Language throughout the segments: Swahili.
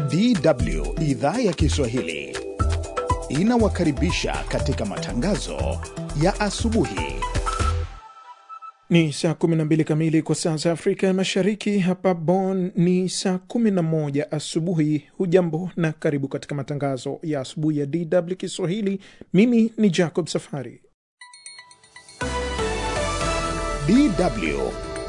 DW idhaa ya Kiswahili inawakaribisha katika matangazo ya asubuhi. Ni saa 12 kamili kwa saa za Afrika ya Mashariki. Hapa Bonn ni saa 11 asubuhi. Hujambo na karibu katika matangazo ya asubuhi ya DW Kiswahili. Mimi ni Jacob Safari. DW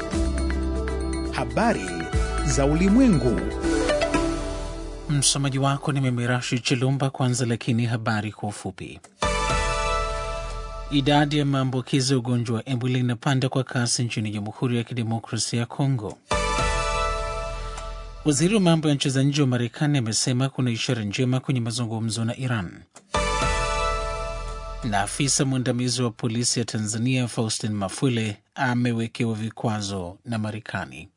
habari za ulimwengu. Msomaji wako ni mimi Rashid Chilumba. Kwanza lakini habari kwa ufupi. Idadi ya maambukizi ya ugonjwa wa Ebola inapanda kwa kasi nchini Jamhuri ya Kidemokrasia ya Kongo. Waziri wa mambo ya nchi za nje wa Marekani amesema kuna ishara njema kwenye mazungumzo na Iran. Na afisa mwandamizi wa polisi ya Tanzania Faustin Mafwile amewekewa vikwazo na Marekani.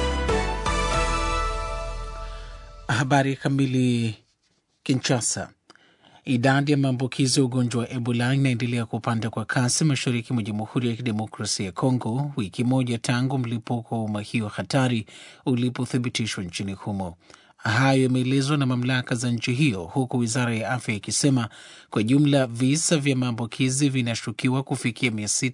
Habari kamili. Kinshasa, idadi ya maambukizi ya ugonjwa wa Ebola inaendelea kupanda kwa kasi mashariki mwa Jamhuri ya Kidemokrasia ya Kongo, wiki moja tangu mlipuko wa homa hiyo hatari ulipothibitishwa nchini humo. Hayo yameelezwa na mamlaka za nchi hiyo, huku wizara ya afya ikisema kwa jumla visa vya maambukizi vinashukiwa kufikia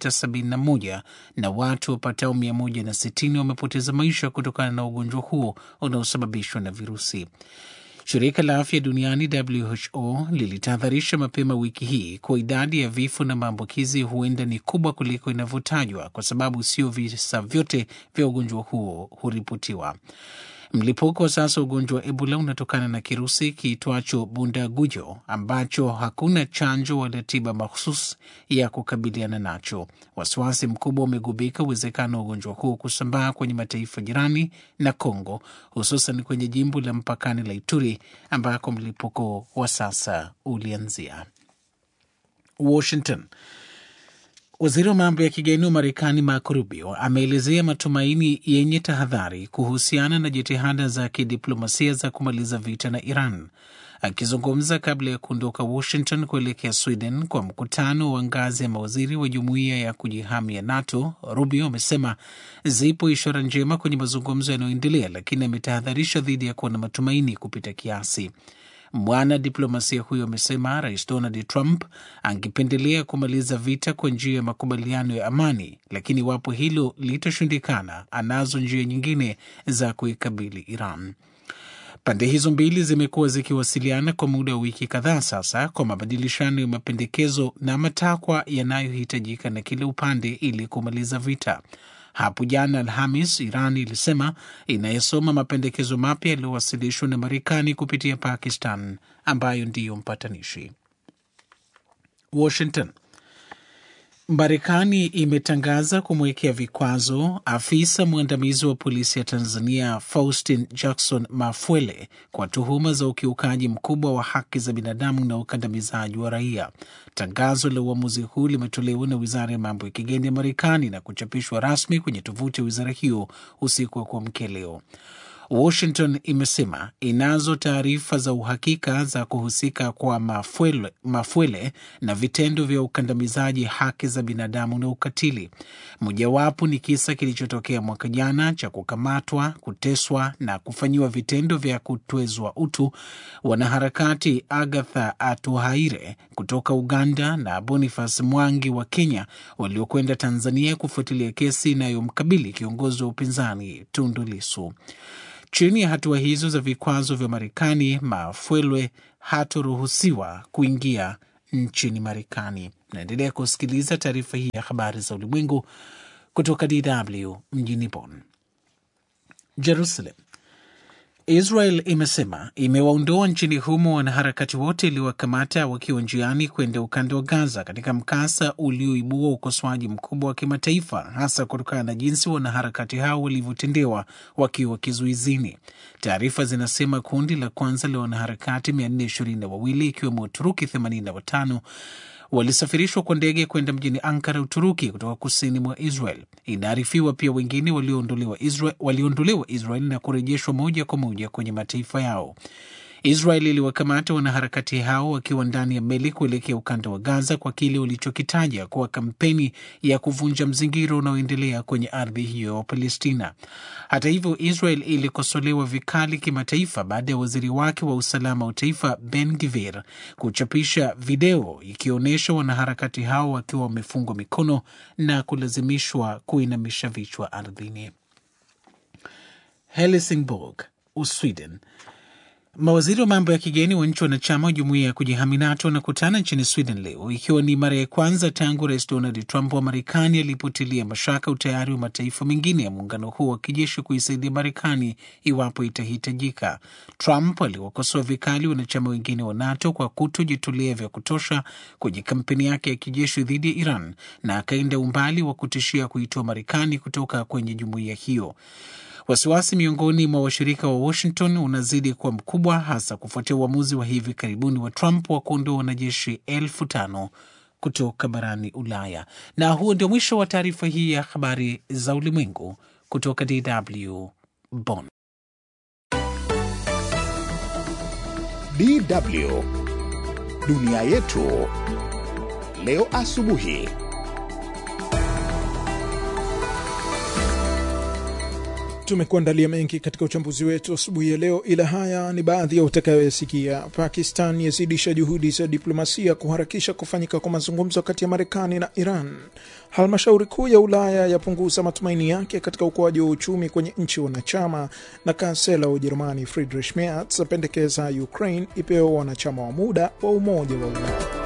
671 na watu wapatao 160 wamepoteza maisha kutokana na ugonjwa huo unaosababishwa na virusi. Shirika la afya duniani WHO lilitahadharisha mapema wiki hii kuwa idadi ya vifo na maambukizi huenda ni kubwa kuliko inavyotajwa, kwa sababu sio visa vyote vya ugonjwa huo huripotiwa. Mlipuko wa sasa wa ugonjwa wa Ebola unatokana na kirusi kiitwacho bundagujo ambacho hakuna chanjo wala tiba mahususi ya kukabiliana nacho. Wasiwasi mkubwa umegubika uwezekano wa ugonjwa huu kusambaa kwenye mataifa jirani na Kongo, hususan kwenye jimbo la mpakani la Ituri ambako mlipuko wa sasa ulianzia. Washington. Waziri wa mambo ya kigeni wa Marekani Marco Rubio ameelezea matumaini yenye tahadhari kuhusiana na jitihada za kidiplomasia za kumaliza vita na Iran. Akizungumza kabla ya kuondoka Washington kuelekea Sweden kwa mkutano wa ngazi ya mawaziri wa jumuiya ya kujihami ya NATO, Rubio amesema zipo ishara njema kwenye mazungumzo yanayoendelea, lakini ametahadharisha dhidi ya kuwa na matumaini kupita kiasi. Mwana diplomasia huyo amesema Rais Donald Trump angependelea kumaliza vita kwa njia ya makubaliano ya amani, lakini iwapo hilo litashindikana, anazo njia nyingine za kuikabili Iran. Pande hizo mbili zimekuwa zikiwasiliana kwa muda wa wiki kadhaa sasa kwa mabadilishano ya mapendekezo na matakwa yanayohitajika na kila upande ili kumaliza vita. Hapo jana Alhamis, Iran ilisema inayesoma mapendekezo mapya yaliyowasilishwa na Marekani kupitia Pakistan, ambayo ndiyo mpatanishi. Washington. Marekani imetangaza kumwekea vikwazo afisa mwandamizi wa polisi ya Tanzania Faustin Jackson Mafwele kwa tuhuma za ukiukaji mkubwa wa haki za binadamu na ukandamizaji wa raia. Tangazo la uamuzi huu limetolewa na wizara ya mambo ya kigeni ya Marekani na kuchapishwa rasmi kwenye tovuti ya wizara hiyo usiku wa kuamkia leo. Washington imesema inazo taarifa za uhakika za kuhusika kwa Mafwele, Mafwele na vitendo vya ukandamizaji haki za binadamu na ukatili. Mojawapo ni kisa kilichotokea mwaka jana cha kukamatwa, kuteswa na kufanyiwa vitendo vya kutwezwa utu wanaharakati Agatha Atuhaire kutoka Uganda na Boniface Mwangi wa Kenya waliokwenda Tanzania kufuatilia kesi inayomkabili kiongozi wa upinzani Tundu Lissu. Chini ya hatua hizo za vikwazo vya Marekani, Mafwelwe hatoruhusiwa kuingia nchini Marekani. Naendelea kusikiliza taarifa hii ya habari za ulimwengu kutoka DW mjini Bonn. Jerusalem. Israel imesema imewaondoa nchini humo wanaharakati wote iliwakamata wakiwa njiani kwenda ukanda wa Gaza katika mkasa ulioibua ukosoaji mkubwa wa kimataifa, hasa kutokana na jinsi wanaharakati hao walivyotendewa wakiwa kizuizini. Taarifa zinasema kundi la kwanza la wanaharakati 422 ikiwemo Waturuki 85 walisafirishwa kwa ndege kwenda mjini Ankara, Uturuki, kutoka kusini mwa Israel. Inaarifiwa pia wengine waliondolewa Israel, waliondolewa Israel na kurejeshwa moja kwa moja kwenye mataifa yao. Israel iliwakamata wanaharakati hao wakiwa ndani ya meli kuelekea ukanda wa Gaza kwa kile ulichokitaja kuwa kampeni ya kuvunja mzingiro unaoendelea kwenye ardhi hiyo ya Palestina. Hata hivyo, Israel ilikosolewa vikali kimataifa baada ya waziri wake wa usalama wa taifa Ben Gvir kuchapisha video ikionyesha wanaharakati hao wakiwa wamefungwa mikono na kulazimishwa kuinamisha vichwa ardhini. Helsingborg, Usweden. Mawaziri wa mambo ya kigeni wa nchi wanachama wa jumuiya ya kujihami NATO wanakutana nchini Sweden leo ikiwa ni mara ya kwanza tangu Rais Donald Trump wa Marekani alipotilia mashaka utayari wa mataifa mengine ya muungano huo wa kijeshi kuisaidia Marekani iwapo itahitajika. Trump aliwakosoa vikali wanachama wengine wa NATO kwa kutojitolea vya kutosha kwenye kampeni yake ya kijeshi dhidi ya Iran na akaenda umbali wa kutishia kuitoa Marekani kutoka kwenye jumuiya hiyo. Wasiwasi miongoni mwa washirika wa Washington unazidi kuwa mkubwa, hasa kufuatia uamuzi wa hivi karibuni wa Trump wa kuondoa wanajeshi elfu tano kutoka barani Ulaya. Na huo ndio mwisho wa taarifa hii ya habari za ulimwengu kutoka DW Bonn. DW dunia yetu leo asubuhi. Tumekuandalia mengi katika uchambuzi wetu asubuhi ya leo, ila haya ni baadhi ya utakayoyasikia. Pakistan yazidisha juhudi za diplomasia kuharakisha kufanyika kwa mazungumzo kati ya Marekani na Iran. Halmashauri kuu ya Ulaya yapunguza matumaini yake katika ukuaji wa uchumi kwenye nchi wanachama, na kansela wa Ujerumani Friedrich Merz apendekeza Ukraine ipewe wanachama wa muda wa Umoja wa Ulaya.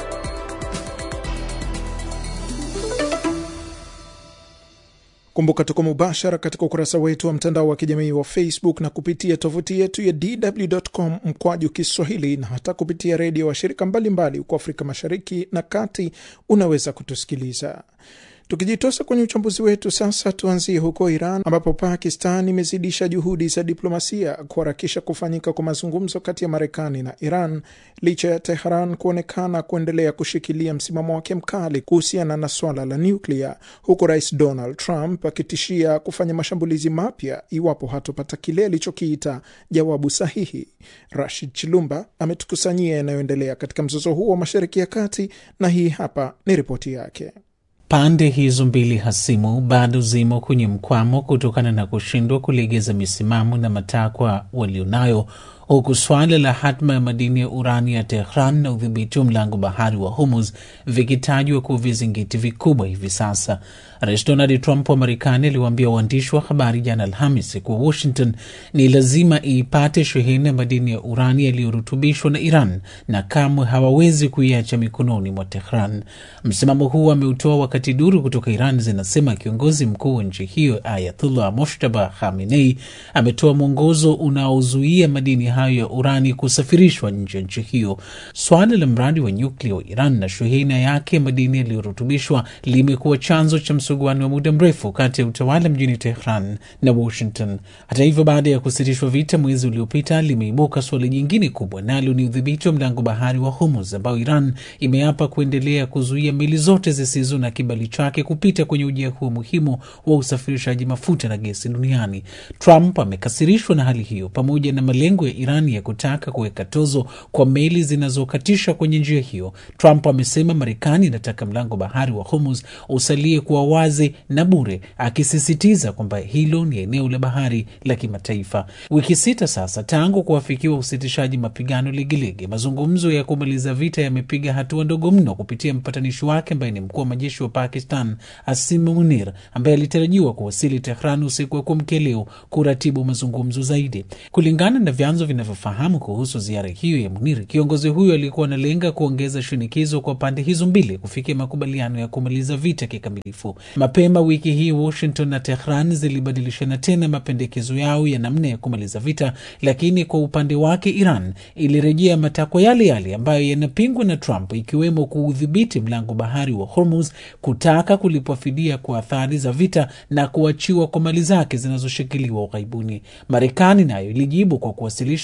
Kumbuka tuko mubashara katika ukurasa wetu wa mtandao wa kijamii wa Facebook na kupitia tovuti yetu ya dw.com mkwaju Kiswahili na hata kupitia redio wa shirika mbalimbali huko Afrika Mashariki na Kati. Unaweza kutusikiliza tukijitosa kwenye uchambuzi wetu sasa. Tuanzie huko Iran ambapo Pakistan imezidisha juhudi za diplomasia kuharakisha kufanyika kwa mazungumzo kati ya Marekani na Iran licha ya Tehran kuonekana kuendelea kushikilia msimamo wake mkali kuhusiana na swala la nyuklia, huku Rais Donald Trump akitishia kufanya mashambulizi mapya iwapo hatopata kile alichokiita jawabu sahihi. Rashid Chilumba ametukusanyia yanayoendelea katika mzozo huo wa Mashariki ya Kati, na hii hapa ni ripoti yake. Pande hizo mbili hasimu bado zimo kwenye mkwamo kutokana na kushindwa kulegeza misimamo na matakwa walionayo, huku swala la hatma ya madini ya urani ya Tehran na udhibiti wa mlango bahari wa Hormuz vikitajwa kuwa vizingiti vikubwa hivi sasa. Rais Donald Trump wa Marekani aliwaambia waandishi wa habari jana Alhamis kuwa Washington ni lazima iipate shehena ya madini ya urani yaliyorutubishwa na Iran na kamwe hawawezi kuiacha mikononi mwa Tehran. Msimamo huu ameutoa wakati duru kutoka Iran zinasema kiongozi mkuu wa nchi hiyo Ayatullah Moshtaba Khamenei ametoa mwongozo unaozuia madini hayo ya urani kusafirishwa nje ya nchi hiyo. Swala la mradi wa nyuklia wa Iran na shehena yake ya madini yaliyorutubishwa limekuwa chanzo cha msuguano wa muda mrefu kati ya utawala mjini Tehran na Washington. Hata hivyo, baada ya kusitishwa vita mwezi uliopita, limeibuka suala jingine kubwa, nalo ni udhibiti wa mlango bahari wa Hormuz ambao Iran imeapa kuendelea kuzuia meli zote zisizo na kibali chake kupita kwenye ujia huo muhimu wa usafirishaji mafuta na gesi duniani. Trump amekasirishwa na hali hiyo pamoja na malengo ya Iran ya kutaka kuweka tozo kwa meli zinazokatisha kwenye njia hiyo. Trump amesema Marekani inataka mlango bahari wa Hormuz usalie kuwa wazi na bure, akisisitiza kwamba hilo ni eneo la bahari la kimataifa. Wiki sita sasa tangu kuafikiwa usitishaji mapigano Legelege, mazungumzo ya kumaliza vita yamepiga hatua ndogo mno kupitia mpatanishi wake ambaye ni mkuu wa majeshi wa Pakistan Asim Munir, ambaye alitarajiwa kuwasili Tehran usiku wa kuamkia leo kuratibu mazungumzo zaidi. Kulingana na vyanzo vinavyofahamu kuhusu ziara hiyo ya Munir, kiongozi huyo alikuwa analenga kuongeza shinikizo kwa pande hizo mbili kufikia makubaliano ya kumaliza vita kikamilifu. Mapema wiki hii Washington na Tehran zilibadilishana tena mapendekezo yao ya namna ya kumaliza vita, lakini kwa upande wake Iran ilirejea matakwa yale yale ambayo yanapingwa na Trump, ikiwemo kuudhibiti mlango bahari wa Hormuz, kutaka kulipwa fidia kwa athari za vita na kuachiwa kwa mali zake zinazoshikiliwa ughaibuni. Marekani nayo ilijibu kwa kuwasilisha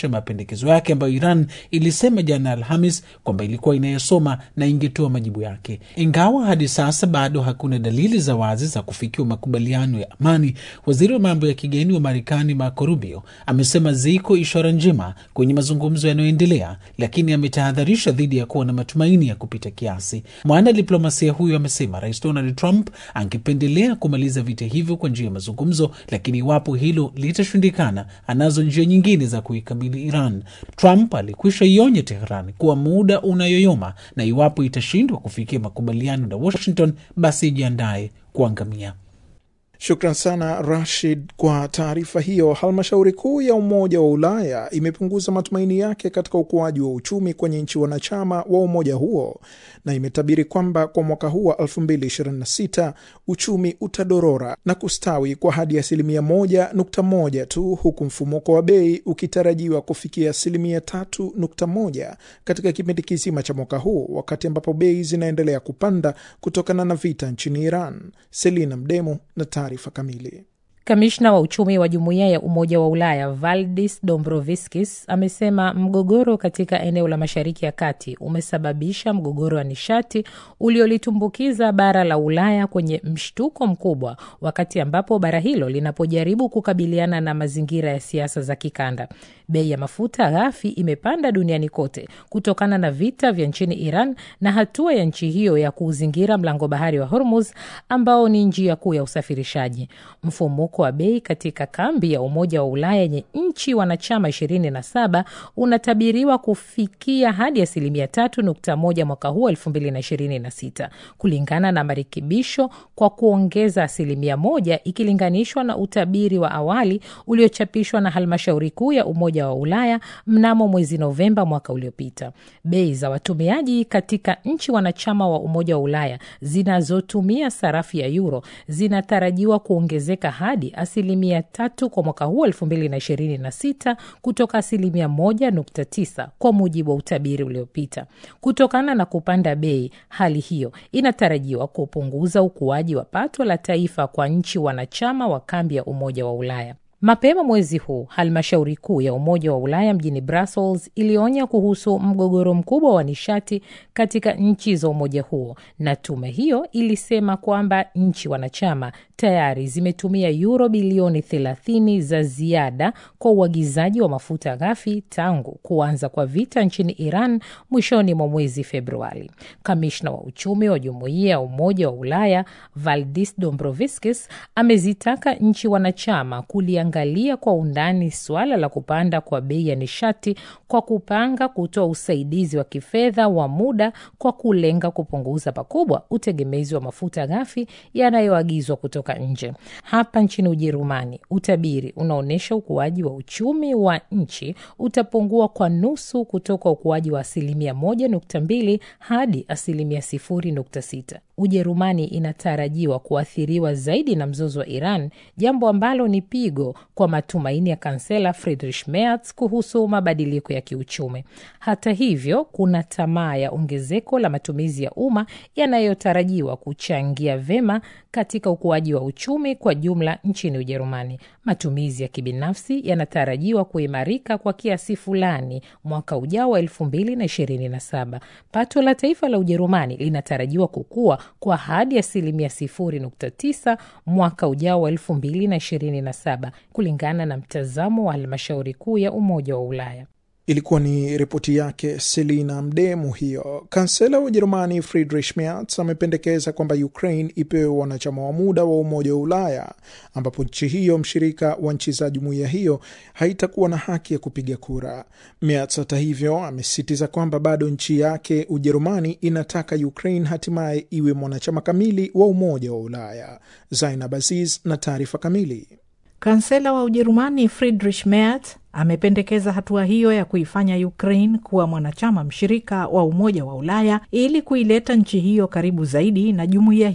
kurekebisha mapendekezo yake ambayo Iran ilisema jana Alhamis kwamba ilikuwa inayosoma na ingetoa majibu yake. Ingawa hadi sasa bado hakuna dalili za wazi za kufikiwa makubaliano ya amani, waziri wa mambo ya kigeni wa Marekani Marco Rubio amesema ziko ishara njema kwenye mazungumzo yanayoendelea, lakini ametahadharisha dhidi ya kuwa na matumaini ya kupita kiasi. Mwana diplomasia huyo amesema Rais Donald Trump angependelea kumaliza vita hivyo kwa njia ya mazungumzo, lakini iwapo hilo litashindikana, anazo njia nyingine za kuikabili Iran. Trump alikwisha ionya Tehran kuwa muda unayoyoma na iwapo itashindwa kufikia makubaliano na Washington, basi ijiandaye kuangamia. Shukran sana Rashid kwa taarifa hiyo. Halmashauri kuu ya Umoja wa Ulaya imepunguza matumaini yake katika ukuaji wa uchumi kwenye nchi wanachama wa umoja huo na imetabiri kwamba kwa mwaka huu wa 2026 uchumi utadorora na kustawi kwa hadi asilimia moja nukta moja tu huku mfumuko wa bei ukitarajiwa kufikia asilimia tatu nukta moja katika kipindi kizima cha mwaka huu, wakati ambapo bei zinaendelea kupanda kutokana na vita nchini Iran. Selina Mdemu na taarifa kamili. Kamishna wa uchumi wa jumuiya ya Umoja wa Ulaya Valdis Dombrovskis amesema mgogoro katika eneo la Mashariki ya Kati umesababisha mgogoro wa nishati uliolitumbukiza bara la Ulaya kwenye mshtuko mkubwa, wakati ambapo bara hilo linapojaribu kukabiliana na mazingira ya siasa za kikanda. Bei ya mafuta ghafi imepanda duniani kote kutokana na vita vya nchini Iran na hatua ya nchi hiyo ya kuuzingira mlango bahari wa Hormuz ambao ni njia kuu ya usafirishaji. Mfumuko wa bei katika kambi ya Umoja wa Ulaya yenye nchi wanachama 27 unatabiriwa kufikia hadi asilimia 3.1 mwaka huu 2026 kulingana na marekebisho kwa kuongeza asilimia moja ikilinganishwa na utabiri wa awali uliochapishwa na halmashauri kuu ya Umoja wa Ulaya mnamo mwezi Novemba mwaka uliopita. Bei za watumiaji katika nchi wanachama wa Umoja wa Ulaya zinazotumia sarafu ya euro zinatarajiwa kuongezeka hadi asilimia tatu kwa mwaka huu elfu mbili na ishirini na sita kutoka asilimia moja nukta tisa kwa mujibu wa utabiri uliopita. Kutokana na kupanda bei, hali hiyo inatarajiwa kupunguza ukuaji wa pato la taifa kwa nchi wanachama wa kambi ya Umoja wa Ulaya. Mapema mwezi huu halmashauri kuu ya Umoja wa Ulaya mjini Brussels ilionya kuhusu mgogoro mkubwa wa nishati katika nchi za umoja huo, na tume hiyo ilisema kwamba nchi wanachama tayari zimetumia yuro bilioni 30 za ziada kwa uagizaji wa mafuta ghafi tangu kuanza kwa vita nchini Iran mwishoni mwa mwezi Februari. Kamishna wa uchumi wa Jumuiya ya Umoja wa Ulaya Valdis Dombrovskis amezitaka nchi wanachama kuliangalia kwa undani suala la kupanda kwa bei ya nishati kwa kupanga kutoa usaidizi wa kifedha wa muda kwa kulenga kupunguza pakubwa utegemezi wa mafuta ghafi yanayoagizwa kutoka nje. Hapa nchini Ujerumani, utabiri unaonyesha ukuaji wa uchumi wa nchi utapungua kwa nusu kutoka ukuaji wa asilimia moja nukta mbili hadi asilimia sifuri nukta sita. Ujerumani inatarajiwa kuathiriwa zaidi na mzozo wa Iran, jambo ambalo ni pigo kwa matumaini ya kansela Friedrich Merz kuhusu mabadiliko ya kiuchumi. Hata hivyo, kuna tamaa ya ongezeko la matumizi ya umma yanayotarajiwa kuchangia vema katika ukuaji wa uchumi kwa jumla nchini Ujerumani. Matumizi ya kibinafsi yanatarajiwa kuimarika kwa kiasi fulani mwaka ujao wa elfu mbili na ishirini na saba. Pato la taifa la Ujerumani linatarajiwa kukua kwa hadi asilimia sifuri nukta tisa mwaka ujao wa elfu mbili na ishirini na saba kulingana na mtazamo wa halmashauri kuu ya Umoja wa Ulaya. Ilikuwa ni ripoti yake Selina Mdemu. Hiyo kansela wa Ujerumani Friedrich Merz amependekeza kwamba Ukraine ipewe wanachama wa muda wa Umoja wa Ulaya, ambapo nchi hiyo mshirika wa nchi za jumuiya hiyo haitakuwa na haki ya kupiga kura. Merz hata hivyo amesisitiza kwamba bado nchi yake Ujerumani inataka Ukraine hatimaye iwe mwanachama kamili wa Umoja wa Ulaya. Zainab Aziz na taarifa kamili. Kansela wa Ujerumani Friedrich Merz amependekeza hatua hiyo ya kuifanya Ukraine kuwa mwanachama mshirika wa Umoja wa Ulaya ili kuileta nchi hiyo karibu zaidi na jumuiya hiyo.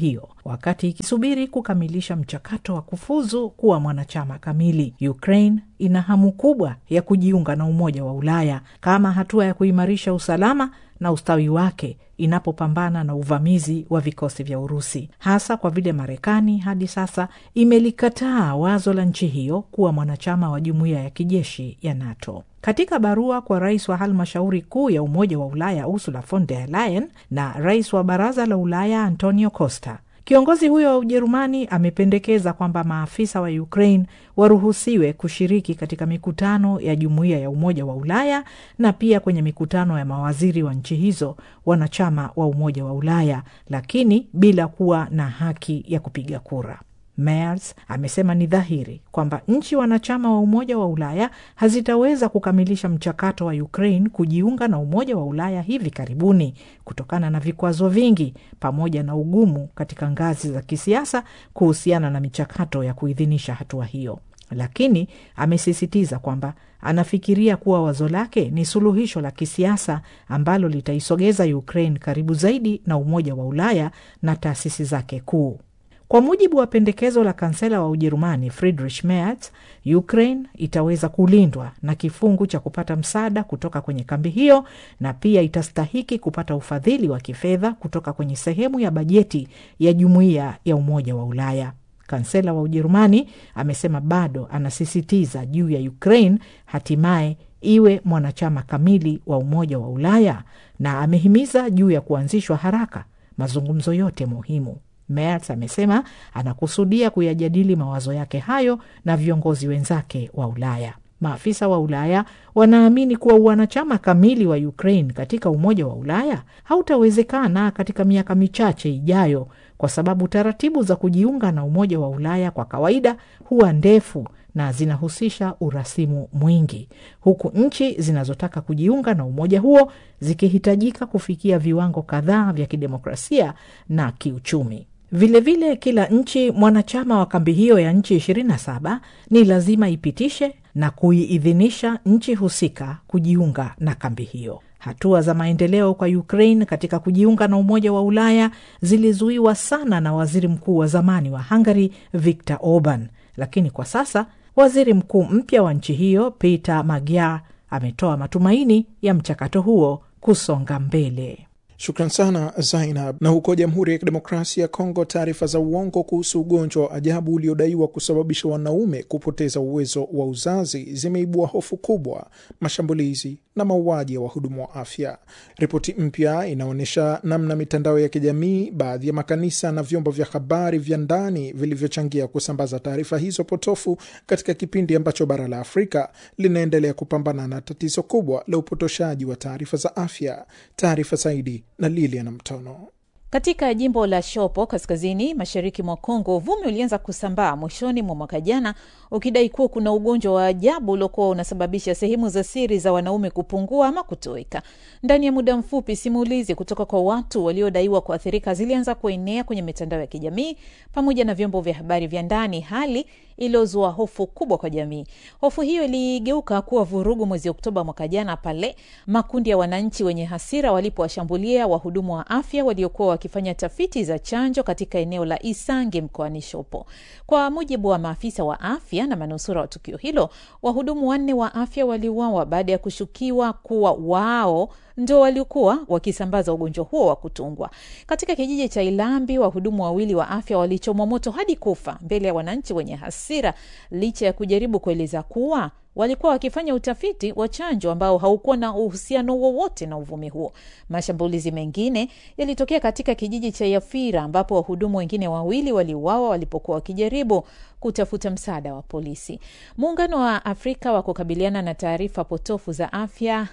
wakati ikisubiri kukamilisha mchakato wa kufuzu kuwa mwanachama kamili. Ukraine ina hamu kubwa ya kujiunga na Umoja wa Ulaya kama hatua ya kuimarisha usalama na ustawi wake inapopambana na uvamizi wa vikosi vya Urusi, hasa kwa vile Marekani hadi sasa imelikataa wazo la nchi hiyo kuwa mwanachama wa jumuiya ya kijeshi ya NATO. Katika barua kwa rais wa halmashauri kuu ya Umoja wa Ulaya Ursula von der Leyen na rais wa Baraza la Ulaya Antonio Costa, Kiongozi huyo wa Ujerumani amependekeza kwamba maafisa wa Ukraine waruhusiwe kushiriki katika mikutano ya jumuiya ya Umoja wa Ulaya na pia kwenye mikutano ya mawaziri wa nchi hizo wanachama wa Umoja wa Ulaya, lakini bila kuwa na haki ya kupiga kura. Merz amesema ni dhahiri kwamba nchi wanachama wa Umoja wa Ulaya hazitaweza kukamilisha mchakato wa Ukraine kujiunga na Umoja wa Ulaya hivi karibuni kutokana na vikwazo vingi pamoja na ugumu katika ngazi za kisiasa kuhusiana na michakato ya kuidhinisha hatua hiyo. Lakini amesisitiza kwamba anafikiria kuwa wazo lake ni suluhisho la kisiasa ambalo litaisogeza Ukraine karibu zaidi na Umoja wa Ulaya na taasisi zake kuu. Kwa mujibu wa pendekezo la kansela wa Ujerumani Friedrich Merz, Ukraine itaweza kulindwa na kifungu cha kupata msaada kutoka kwenye kambi hiyo na pia itastahiki kupata ufadhili wa kifedha kutoka kwenye sehemu ya bajeti ya jumuiya ya Umoja wa Ulaya. Kansela wa Ujerumani amesema bado anasisitiza juu ya Ukraine hatimaye iwe mwanachama kamili wa Umoja wa Ulaya na amehimiza juu ya kuanzishwa haraka mazungumzo yote muhimu. Merz amesema anakusudia kuyajadili mawazo yake hayo na viongozi wenzake wa Ulaya. Maafisa wa Ulaya wanaamini kuwa wanachama kamili wa Ukraine katika Umoja wa Ulaya hautawezekana katika miaka michache ijayo, kwa sababu taratibu za kujiunga na Umoja wa Ulaya kwa kawaida huwa ndefu na zinahusisha urasimu mwingi, huku nchi zinazotaka kujiunga na umoja huo zikihitajika kufikia viwango kadhaa vya kidemokrasia na kiuchumi. Vilevile vile kila nchi mwanachama wa kambi hiyo ya nchi 27 ni lazima ipitishe na kuiidhinisha nchi husika kujiunga na kambi hiyo. Hatua za maendeleo kwa Ukraine katika kujiunga na Umoja wa Ulaya zilizuiwa sana na waziri mkuu wa zamani wa Hungary Viktor Orban, lakini kwa sasa waziri mkuu mpya wa nchi hiyo Peter Magyar ametoa matumaini ya mchakato huo kusonga mbele. Shukran sana Zainab. Na huko Jamhuri ya Kidemokrasia ya Kongo, taarifa za uongo kuhusu ugonjwa wa ajabu uliodaiwa kusababisha wanaume kupoteza uwezo wa uzazi zimeibua hofu kubwa, mashambulizi na mauaji ya wahudumu wa afya. Ripoti mpya inaonyesha namna mitandao ya kijamii, baadhi ya makanisa na vyombo vya habari vya ndani vilivyochangia kusambaza taarifa hizo potofu katika kipindi ambacho bara la Afrika linaendelea kupambana na tatizo kubwa la upotoshaji wa taarifa za afya. Taarifa zaidi na Lilian Mtono. Katika jimbo la Shopo kaskazini mashariki mwa Kongo, uvumi ulianza kusambaa mwishoni mwa mwaka jana ukidai kuwa kuna ugonjwa wa ajabu uliokuwa unasababisha sehemu za siri za wanaume kupungua ama kutoweka. Ndani ya muda mfupi, simulizi kutoka kwa watu waliodaiwa kuathirika zilianza kuenea kwenye mitandao ya kijamii pamoja na vyombo vya habari vya ndani, hali iliyozua hofu kubwa kwa jamii. Hofu hiyo iligeuka kuwa vurugu mwezi Oktoba mwaka jana pale makundi ya wananchi wenye hasira walipowashambulia wahudumu wa afya waliokuwa wakifanya tafiti za chanjo katika eneo la Isange mkoani Shopo. Kwa mujibu wa maafisa wa afya na manusura wa tukio hilo, wahudumu wanne wa afya waliuawa baada ya kushukiwa kuwa wao ndo waliokuwa wakisambaza ugonjwa huo wa kutungwa. Katika kijiji cha Ilambi, wahudumu wawili wa afya walichomwa moto hadi kufa mbele ya wananchi wenye hasira, licha ya kujaribu kueleza kuwa walikuwa wakifanya utafiti wa chanjo ambao haukuwa na uhusiano wowote na uvumi huo. Mashambulizi mengine yalitokea katika kijiji cha Yafira ambapo wahudumu wengine wawili waliuawa walipokuwa wakijaribu kutafuta msaada wa polisi. Muungano wa Afrika wa kukabiliana na taarifa potofu za afya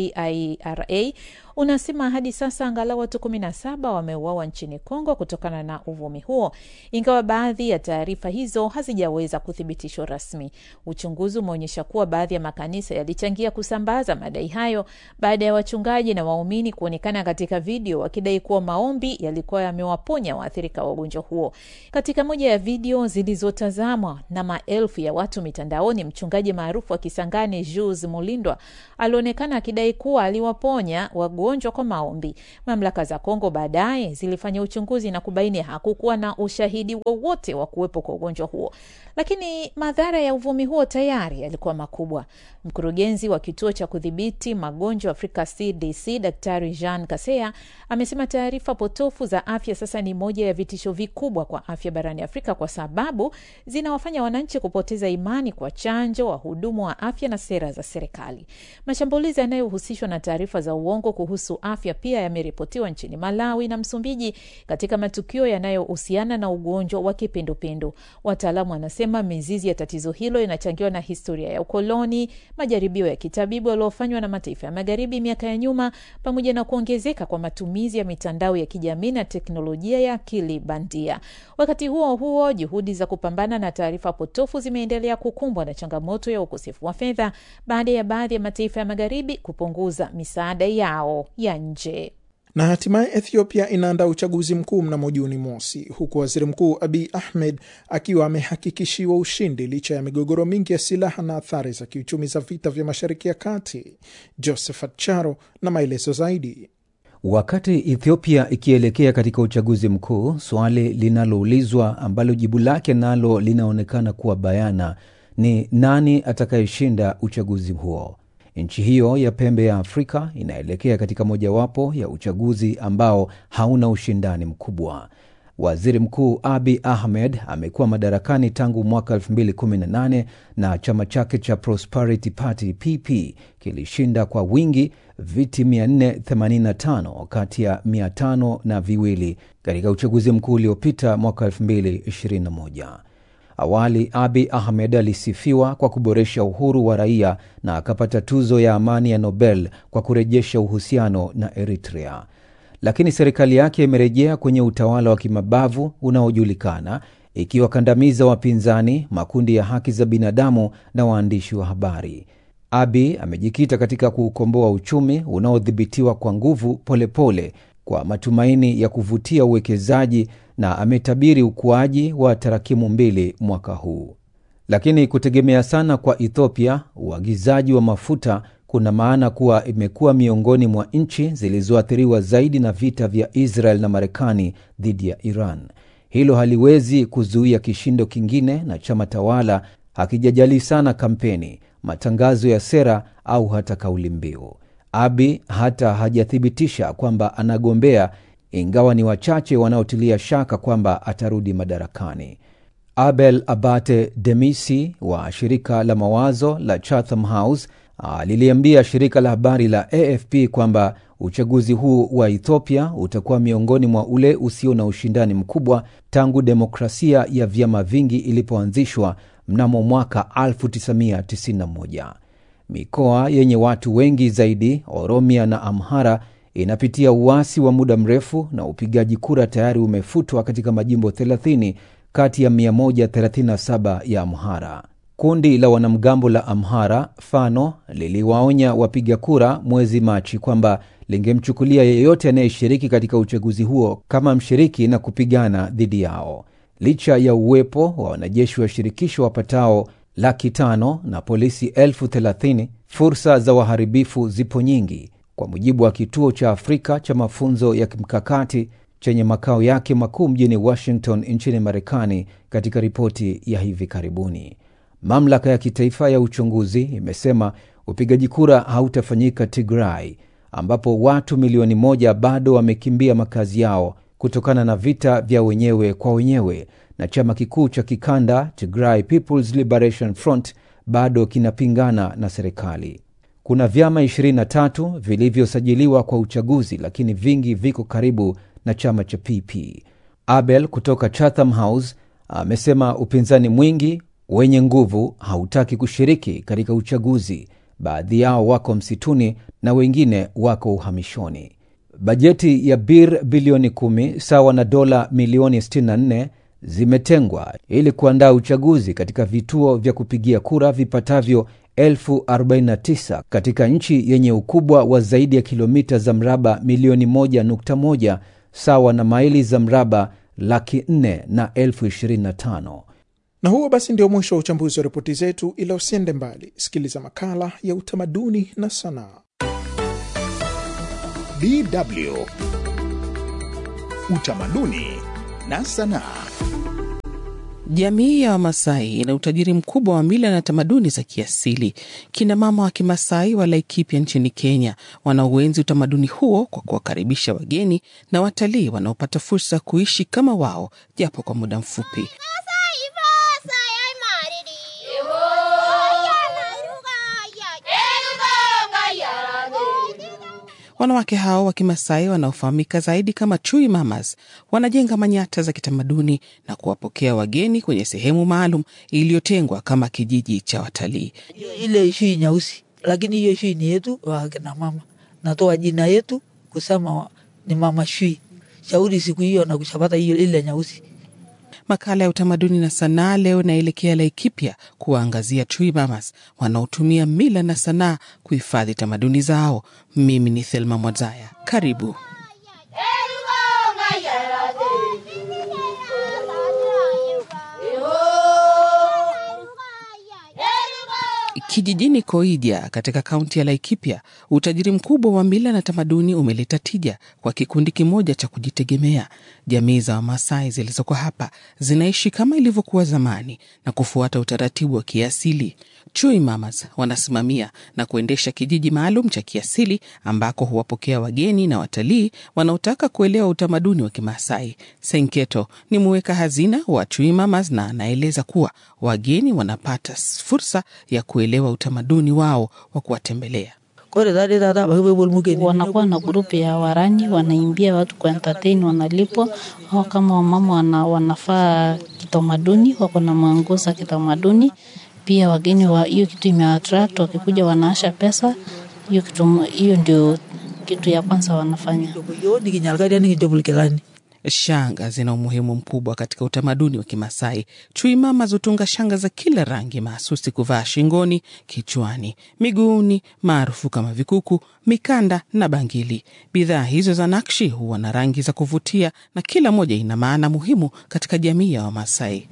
AIRA unasema hadi sasa angalau watu kumi na saba wameuawa nchini Kongo kutokana na uvumi huo, ingawa baadhi ya taarifa hizo hazijaweza kuthibitishwa rasmi. Uchunguzi umeonyesha kuwa baadhi ya makanisa yalichangia kusambaza madai hayo baada ya wachungaji na waumini kuonekana katika video wakidai kuwa maombi yalikuwa yamewaponya waathirika wa ugonjwa huo. Katika moja ya video zilizotazamwa na maelfu ya watu mitandaoni, mchungaji maarufu wa Kisangani Jules Mulindwa alionekana akidai kuwa aliwaponya wagonjwa ugonjwa kwa maombi. Mamlaka za Kongo baadaye zilifanya uchunguzi na kubaini hakukuwa na ushahidi wowote wa kuwepo kwa ugonjwa huo, lakini madhara ya uvumi huo tayari yalikuwa makubwa. Mkurugenzi wa kituo cha kudhibiti magonjwa Afrika CDC Daktari Jean Kaseya amesema taarifa potofu za afya sasa ni moja ya vitisho vikubwa kwa afya barani Afrika kwa sababu zinawafanya wananchi kupoteza imani kwa chanjo, wahudumu wa afya na sera za serikali. Mashambulizi yanayohusishwa na taarifa za uongo kuhusu afya pia yameripotiwa nchini Malawi na Msumbiji katika matukio yanayohusiana na ugonjwa wa kipindupindu. Wataalamu wanasema mizizi ya tatizo hilo inachangiwa na historia ya ukoloni, majaribio ya kitabibu yaliyofanywa na mataifa ya magharibi miaka ya nyuma, pamoja na kuongezeka kwa matumizi ya mitandao ya kijamii na teknolojia ya akili bandia. Wakati huo huo, juhudi za kupambana na taarifa potofu zimeendelea kukumbwa na changamoto ya ukosefu wa fedha baada ya baadhi ya mataifa ya magharibi kupunguza misaada yao ya nje. Na hatimaye Ethiopia inaandaa uchaguzi mkuu mnamo Juni mosi, huku waziri mkuu Abiy Ahmed akiwa amehakikishiwa ushindi licha ya migogoro mingi ya silaha na athari za kiuchumi za vita vya Mashariki ya Kati. Josephat Charo na maelezo zaidi. Wakati Ethiopia ikielekea katika uchaguzi mkuu, swali linaloulizwa ambalo jibu lake nalo linaonekana kuwa bayana ni nani atakayeshinda uchaguzi huo. Nchi hiyo ya pembe ya Afrika inaelekea katika mojawapo ya uchaguzi ambao hauna ushindani mkubwa. Waziri Mkuu Abi Ahmed amekuwa madarakani tangu mwaka 2018 na chama chake cha Prosperity Party PP kilishinda kwa wingi viti 485 kati ya 500 na viwili katika uchaguzi mkuu uliopita mwaka 2021. Awali Abi Ahmed alisifiwa kwa kuboresha uhuru wa raia na akapata tuzo ya amani ya Nobel kwa kurejesha uhusiano na Eritrea, lakini serikali yake imerejea kwenye utawala wa kimabavu unaojulikana, ikiwakandamiza wapinzani, makundi ya haki za binadamu na waandishi wa habari. Abi amejikita katika kuukomboa uchumi unaodhibitiwa kwa nguvu polepole pole, kwa matumaini ya kuvutia uwekezaji na ametabiri ukuaji wa tarakimu mbili mwaka huu. Lakini kutegemea sana kwa Ethiopia uagizaji wa mafuta kuna maana kuwa imekuwa miongoni mwa nchi zilizoathiriwa zaidi na vita vya Israel na Marekani dhidi ya Iran. Hilo haliwezi kuzuia kishindo kingine, na chama tawala hakijajali sana kampeni, matangazo ya sera au hata kauli mbiu. Abi hata hajathibitisha kwamba anagombea ingawa ni wachache wanaotilia shaka kwamba atarudi madarakani. Abel Abate Demisi wa shirika la mawazo la Chatham House aliliambia shirika la habari la AFP kwamba uchaguzi huu wa Ethiopia utakuwa miongoni mwa ule usio na ushindani mkubwa tangu demokrasia ya vyama vingi ilipoanzishwa mnamo mwaka 1991. Mikoa yenye watu wengi zaidi, Oromia na Amhara, inapitia uasi wa muda mrefu na upigaji kura tayari umefutwa katika majimbo 30 kati ya 137 ya Amhara. Kundi la wanamgambo la Amhara Fano liliwaonya wapiga kura mwezi Machi kwamba lingemchukulia yeyote anayeshiriki katika uchaguzi huo kama mshiriki na kupigana dhidi yao. Licha ya uwepo wa wanajeshi wa shirikisho wapatao laki tano na polisi elfu thelathini, fursa za waharibifu zipo nyingi, kwa mujibu wa kituo cha Afrika cha mafunzo ya kimkakati chenye makao yake makuu mjini Washington nchini Marekani, katika ripoti ya hivi karibuni. Mamlaka ya kitaifa ya uchunguzi imesema upigaji kura hautafanyika Tigray, ambapo watu milioni moja bado wamekimbia makazi yao kutokana na vita vya wenyewe kwa wenyewe, na chama kikuu cha kikanda Tigray People's Liberation Front bado kinapingana na serikali. Kuna vyama 23 vilivyosajiliwa kwa uchaguzi, lakini vingi viko karibu na chama cha PP. Abel kutoka Chatham House amesema upinzani mwingi wenye nguvu hautaki kushiriki katika uchaguzi. Baadhi yao wako msituni na wengine wako uhamishoni. Bajeti ya bir bilioni 10 sawa na dola milioni 64 zimetengwa ili kuandaa uchaguzi katika vituo vya kupigia kura vipatavyo elfu 49 katika nchi yenye ukubwa wa zaidi ya kilomita za mraba milioni 1.1 sawa na maili za mraba laki 4 na elfu 25. Na huo basi ndio mwisho wa uchambuzi wa ripoti zetu, ila usiende mbali, sikiliza makala ya utamaduni na sanaa. DW Utamaduni na Sanaa. Jamii ya Wamasai ina utajiri mkubwa wa mila na tamaduni za kiasili. Kina mama wa Kimasai wa Laikipia nchini Kenya wanauenzi utamaduni huo kwa kuwakaribisha wageni na watalii wanaopata fursa ya kuishi kama wao japo kwa muda mfupi. Wanawake hao wa Kimasai wanaofahamika zaidi kama Chui Mamas wanajenga manyata za kitamaduni na kuwapokea wageni kwenye sehemu maalum iliyotengwa kama kijiji cha watalii. ile shui nyeusi, lakini hiyo shui ni yetu wakina mama. Natoa jina yetu kusema ni mama shui. Shauri siku hiyo na kushapata hiyo ile nyeusi. Makala ya utamaduni na sanaa leo naelekea Laikipia kuwaangazia Chui Mamas wanaotumia mila na sanaa kuhifadhi tamaduni zao. Mimi ni Thelma Mwazaya, karibu. Kijijini Koidia katika kaunti ya Laikipia, utajiri mkubwa wa mila na tamaduni umeleta tija kwa kikundi kimoja cha kujitegemea. Jamii za Wamasai zilizoko hapa zinaishi kama ilivyokuwa zamani na kufuata utaratibu wa kiasili. Chui Mamas wanasimamia na kuendesha kijiji maalum cha kiasili ambako huwapokea wageni na watalii wanaotaka kuelewa utamaduni wa Kimasai. Senketo ni muweka hazina wa Chui Mamas na anaeleza kuwa wageni wanapata fursa ya kuelewa utamaduni wao wa kuwatembelea. Kore tade tata bakibebol mugeni. wanakuwa na grupu ya warani wanaimbia watu kwa entertain, wanalipwa au kama wamama wana, wanafaa kitamaduni, wako na manguo za kitamaduni. Pia wageni wa hiyo kitu imeattract, wakikuja wanaasha pesa. Hiyo kitu hiyo ndio kitu ya kwanza wanafanya. Yo ni kinyalkadi ni kijobul kilani. Shanga zina umuhimu mkubwa katika utamaduni wa Kimasai. Chui Mama hutunga shanga za kila rangi mahsusi kuvaa shingoni, kichwani, miguuni, maarufu kama vikuku, mikanda na bangili. Bidhaa hizo za nakshi huwa na rangi za kuvutia na kila moja ina maana muhimu katika jamii ya Wamasai.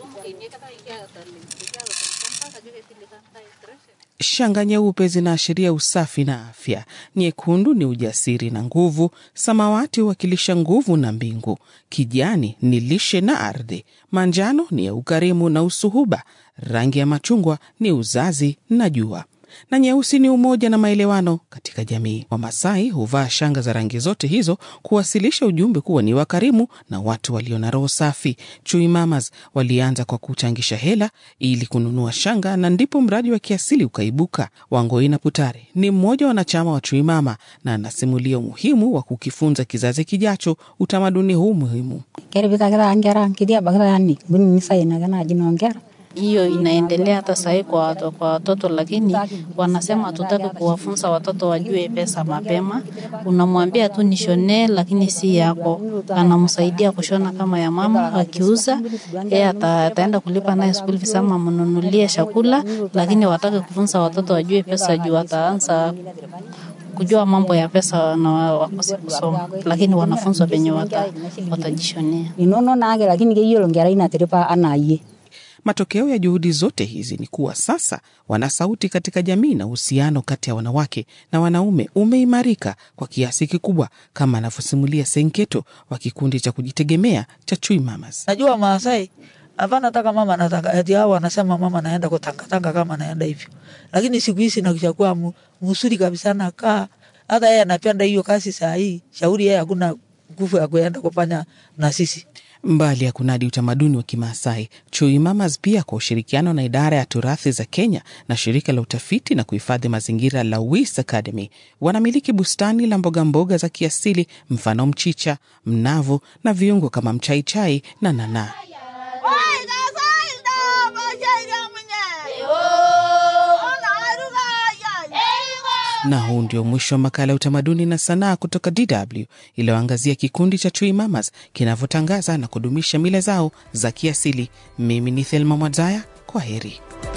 Shanga nyeupe zinaashiria usafi na afya, nyekundu ni ujasiri na nguvu, samawati huwakilisha nguvu na mbingu, kijani ni lishe na ardhi, manjano ni ya ukarimu na usuhuba, rangi ya machungwa ni uzazi na jua na nyeusi ni umoja na maelewano katika jamii. Wamasai huvaa shanga za rangi zote hizo kuwasilisha ujumbe kuwa ni wakarimu na watu walio na roho safi. Chui Mamas walianza kwa kuchangisha hela ili kununua shanga, na ndipo mradi wa kiasili ukaibuka. Wangoina Putare ni mmoja wa wanachama wa Chui Mama na anasimulia umuhimu wa kukifunza kizazi kijacho utamaduni huu muhimu. keripikakita nkera nkiti abakita yani bunini sainake naji noonkera Hiyo inaendelea hata sahii kwa, watu- kwa watoto, lakini wanasema hatutaki kuwafunza watoto wajue pesa mapema. Unamwambia tu nishonee, lakini si yako. Anamsaidia kushona kama ya mama, akiuza yeye ata, ataenda kulipa naye school fees ama mnunulie chakula, lakini wataki kufunza watoto wajue pesa juu wataanza kujua mambo ya pesa na wa- wakose kusoma, lakini wanafunzwa venye wata, watajishonea. inono naake lakini keyiolo nkerai natiripa anaa yie Matokeo ya juhudi zote hizi ni kuwa sasa wana sauti katika jamii na uhusiano kati ya wanawake na wanaume umeimarika kwa kiasi kikubwa, kama anavyosimulia Senketo wa kikundi cha kujitegemea cha Chui Mamas. Najua Maasai hapa nataka mama nataka eti hao wanasema mama naenda kutangatanga kama naenda hivyo, lakini siku hizi nakishakuwa mu- mzuri kabisa, nakaa hata yeye anapenda hiyo kazi saa hii. Shauri yeye hakuna nguvu ya kuenda kufanya na sisi. Mbali ya kunadi utamaduni wa Kimaasai, Chui Mamas pia kwa ushirikiano na idara ya turathi za Kenya na shirika la utafiti na kuhifadhi mazingira la Wis Academy wanamiliki bustani la mboga mboga za kiasili, mfano mchicha, mnavu na viungo kama mchaichai na nanaa. Na huu ndio mwisho wa makala ya utamaduni na sanaa kutoka DW iliyoangazia kikundi cha Chui Mamas kinavyotangaza na kudumisha mila zao za kiasili. Mimi ni Thelma Mwadzaya, kwa heri.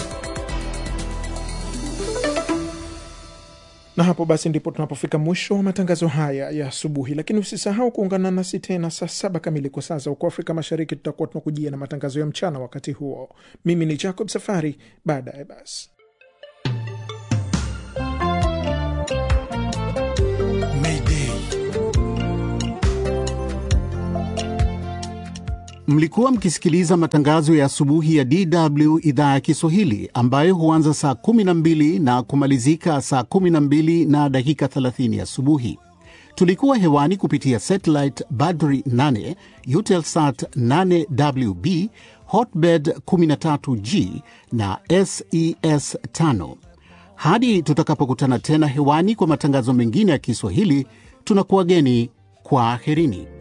na hapo basi ndipo tunapofika mwisho wa matangazo haya ya asubuhi, lakini usisahau kuungana nasi tena saa saba kamili kwa saa za huko Afrika Mashariki. Tutakuwa tunakujia na matangazo ya mchana wakati huo. Mimi ni Jacob Safari, baadaye basi Mayday. Mlikuwa mkisikiliza matangazo ya asubuhi ya DW idhaa ya Kiswahili ambayo huanza saa 12 na kumalizika saa 12 na dakika 30 asubuhi. Tulikuwa hewani kupitia satellite Badri 8, Eutelsat 8WB, Hotbird 13G na SES 5. Hadi tutakapokutana tena hewani kwa matangazo mengine ya Kiswahili, tunakuwageni kwa aherini.